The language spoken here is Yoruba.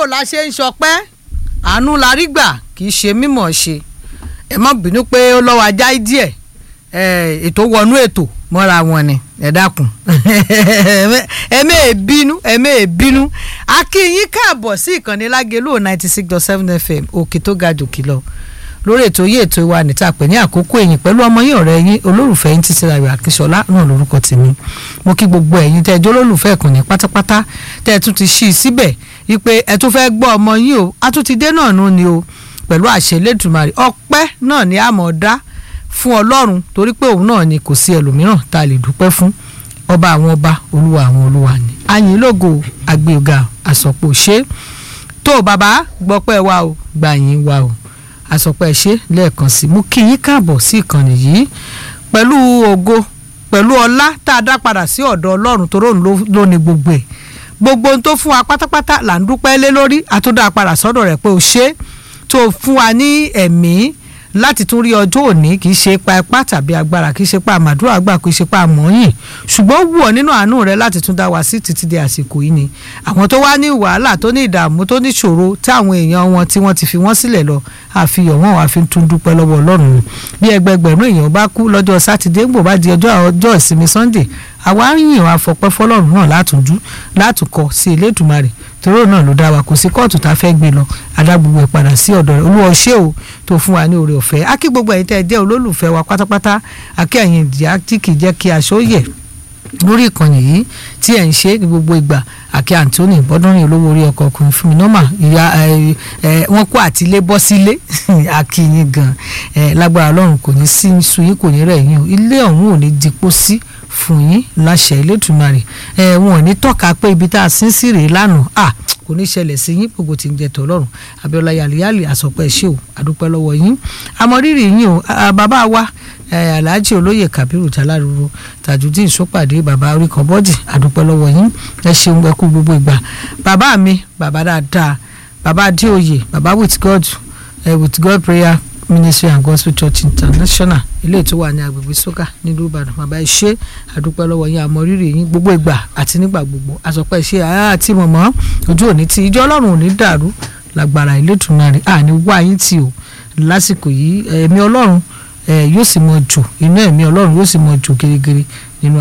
la ṣe ń ṣọpẹ́ àánú la rí gbà kì í ṣe mímọ̀ ṣe ẹ má bínú pé ó lọ́wọ́ ajá díẹ̀ ètò wọnú ètò mọ́ra wọn ni ẹ dákun ẹ mẹ́ẹ̀ bínú ẹ mẹ́ẹ̀ bínú a kí yín káàbọ̀ sí ìkànnì lágẹ̀lú ninety six dot seven fm òkè tó ga jòkè lọ lórí ètò yìí ètò wa níta pè ní àkókò ẹ̀yìn pẹ̀lú ọmọ yín ọ̀rẹ́ yín olólùfẹ́ yín títí ayọ̀ àkíṣọlá náà lórúkọ tèmi mo kí gbogbo ẹ̀yin tẹ́ ẹ jẹ́ olólùfẹ́ ìkànnì pátápátá tẹ́ ẹ tún ti ṣí i síbẹ̀ wípé ẹ tún fẹ́ gbọ́ ọmọ yín o a tún ti dé náà nù ni o pẹ̀lú àṣẹ Elédùmarè ọpẹ́ náà ni a mọ̀ dá fún ọlọ́run torí pé òun náà ni kò sí ẹlòmíràn tá a lè dúpẹ́ fún ọba àwọn ọba olúwa àwọn olúwa ni àyìn lógo àgbéga àsọpọ̀ ṣe tó bàbá gbọ́pẹ́ wa o gbàyìn wa o àsọpẹ́ ṣe lẹ́ẹ̀kan sí mú kí yín káàbọ̀ sí ìkànnì yìí pẹ̀lú ògo pẹ̀lú ọlá tá a dá padà sí ọ̀dọ̀ ọlọ́run tó ròun ló ní gbogbo ẹ̀ gbogbo ohun tó fún wa pátápátá là ń dúpẹ́ lé lórí àtúndà padà sọ́dọ̀ rẹ̀ pé o ṣe tó fún wa ní ẹ̀mí láti tún rí ọjọ́ òní kì í ṣe pa ipá tàbí agbára kì í ṣe pa àmàdúrà àgbà kì í ṣe pa àmọ́yìn ṣùgbọ́n wù ọ́ nínú àánú rẹ láti tún dá wa sí títí di àsìkò yìí ni àwọn tó wá ní wàhálà tó ní ìdààmú tó ní ṣòro tí àwọn èèyàn wọn tí wọ́n ti fi wọ́n sílẹ̀ lọ àfihàn wọn wàá fi tún dúpẹ́ lọ́wọ́ ọlọ́run bí ẹgbẹgbẹ̀rún èèyàn bá kú lọ́jọ́ sátidé ń bò bá di ọjọ́ ọjọ́ ìsinmi sunday àwa ń yìn wá fọpẹ́ fọlọ́run náà látúndú látùkọ sí Elédùmarè tòró náà ló dá wa kò sí kóòtù tá a fẹ́ gbé lọ adá gbogbo ẹ̀ padà sí ọ̀dọ̀ rẹ̀ olúwa ṣé o tó fún wa ní oore ọ̀fẹ́ á kí gbogbo ẹ̀yin tẹ́ ẹ jẹ́ olólùfẹ́ wa pátápátá àkí ẹ̀yin ìdíyà tí kì í jẹ́ kí aṣọ yẹ̀ lórí ìkànnì yìí tí ẹ̀ ń ṣe ní gbogbo ìgbà àkí Anthony bọ́dúnrín olówó orí ọkọ̀ ọkùnrin fún mi nọ́mà ìyá wọn kó àtìlé bọ́ sílé àkí yín gan lágbára ọlọ́run kò ní sí sun yín kò ní rẹ̀ yín o ilé ọ̀hún ò ní dipò sí fún yín láṣẹ Elédùmarè ẹ wọn ò ní tọ́ka pé ibi tá a sin sí rèé lánàá à kò ní ṣẹlẹ̀ sí yín gbogbo tí ń jẹ tọ́lọ́run Abíọ́lá yàlíyàlì àsọpẹ́ ṣé o àdúpẹ́ lọ́wọ́ yín àmọ́rírì yín o bàbá wa alhaji olóyè kabiru jaláruru tajudeen sọpàdé bàbá oríkan bọ́dì àdúpẹ́ lọ́wọ́ yín ẹ ṣeun ẹ kú gbogbo ìgbà bàbá mi bàbá dáadáa bàbá adéoyè bàbá with god uh, with god prayer ministry and gospel church international ilé tó wà ní agbègbè sókà nílùú ìbàdàn bàbá ẹ ṣé àdúpẹ́ lọ́wọ́ yín àmọ́ rírì yín gbogbo ìgbà àti nígbà gbogbo àsọpẹ́ ṣe àti mọ̀mọ́ ojú òní tí ìjọ ọlọ́run ò ní dàrú lágbára Elédùmarè àní wá yín tì ó lásìkò yìí ẹ̀mí ọlọ́run yóò sì mọ jò inú ẹ̀mí ọlọ́run yóò sì mọ jò gírígírí